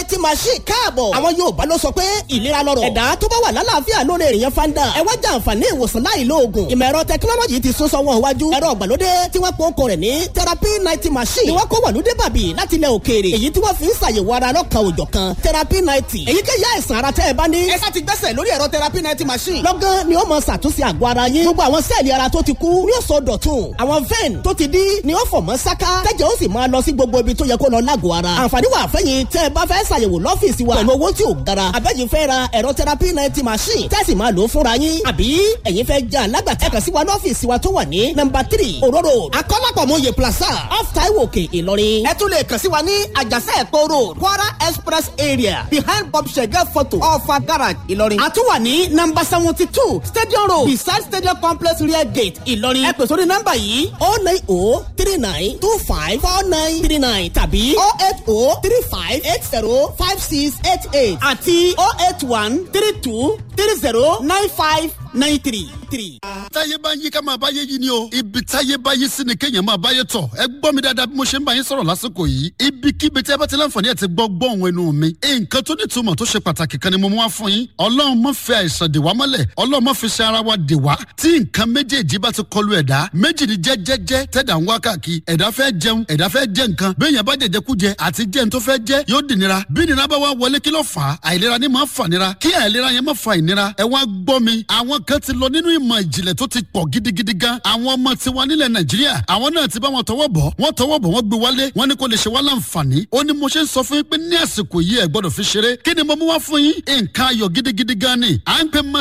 ninety machine káàbọ̀. àwọn Yorùbá ló sọ pé ìlera lọ́rọ̀. ẹ̀dá tó bá wà lálàáfíà ló lè rìnyẹn fanda. ẹ wá jẹ àǹfààní ìwòsàn láì lo oògùn. ìmọ̀ ẹ̀rọ tẹkinọ́lọ́jì ti sún sọ́wọ́n iwájú. ẹ̀rọ ìgbàlódé tí wọ́n pọ́n kọ rẹ̀ ní therapy ninety machine. ni wọ́n kó wàlúdé bàbí láti ilẹ̀ òkèèrè. èyí tí wọ́n fi ń ṣàyẹ̀wò ara lọ́kàn òjọ̀ kan therapy ninety. èyíkéyìí àìsàn ara tẹ́ ẹ bá ní. ẹ sá ti gbẹ́sẹ̀ lórí ẹ̀rọ therapy ninety machine. lọ́gán ni ó mọ ṣàtúnṣe àgọ́ ara yín. gbogbo àwọn sẹ́ẹ̀lì ara tó ti kú ni ó sọ dọ̀tun. àwọn vein tó ti dí ni ó fọ̀ mọ́ sáká. tẹ́jẹ̀ ó sì máa lọ sí gbogbo ibi tó yẹ kó lọ lágọ̀ọ́ ara. àǹfààní wà fẹ́yìn tẹ́ ẹ bá fẹ́ ṣàyẹ̀wò lọ́fíìsì wa pẹ̀lú owó tí ò gara. àbẹ́yìn fẹ́ ra ẹ̀rọ therapy ninety machine tẹ́sí máa lò ó fúnra yín. àbí ẹ̀yin fẹ́ jẹ́ alágbàtà ẹ̀kan sí wa lọ́fíìsì wa tó wà ní nọ́mbà three òróró akọ́lápọ̀mọye plaza off taiwo òkè ìlọrin. ẹ tún lè kàn sí wa ní àjàsẹ́ ẹ̀kọ́ road kwara express area behind bob shege photo ọ̀fà garage ìlọrin. a tún wà ní nọ́mbà seventy two stadium road beside stadium complex rear gate ìlọrin. ẹ pè sórí nọ́mbà yìí oh nine oh three nine two five four nine three nine tàbí oh eight oh three five eight zero five six eight eight àti oh eight one three two three zero nine five nine three three. táyé bá yí ká máa báyé yí ni o ibi táyé bá yí sí ni kéèyàn máa báyé tọ̀ ẹ gbọ́ mi dáadáa bí mo ṣe ń bá yín sọ̀rọ̀ lásìkò yìí ibikíbi tí ẹ bá ti láǹfààní ẹ̀ ti gbọ́ gbọ́ òun ẹnu mi nǹkan tó ní ìtumọ̀ tó ṣe pàtàkì kan ni mo mú wá fún yín ọlọ́run má fi àìsàn dè wá mọ́lẹ̀ ọlọ́run má fi ṣe ara wa dè wá tí nǹkan méjèèjì bá ti kọlu ẹ̀dá méjì ni jẹ́jẹ́jẹ́ tẹ̀dá ń wá káàkiri ẹ̀dá fẹ́ jẹun ẹ̀dá fẹ́ jẹ nǹkan béèyàn bá jẹjẹ kú jẹ àti jẹun tó fẹ́ jẹ yóò dì nira bí nira bá wá wọlé kí ló fà á àìlera ni máa fà nira kí àìlera yẹn má fa ìnira ẹ wá gbọ́ mi àwọn kan ti lọ nínú ìmọ̀ ìjìnlẹ̀ tó ti pọ̀ gidigidi gan àwọn ọmọ tiwa nílẹ̀ nàìjíríà àwọn náà ti bá wọn tọwọ́ bọ̀ wọ́n tọwọ́ bọ̀ wọ́n gbé wálé wọ́n ní kó lè ṣe wá láǹfààní ó ní mo ṣe ń sọ fún yín pé ní àsìkò yìí ẹ gbọ́dọ̀ fi ṣeré kí ni mo mú wá fún yín nǹkan ayọ̀ gidigidi gan ni à ń pè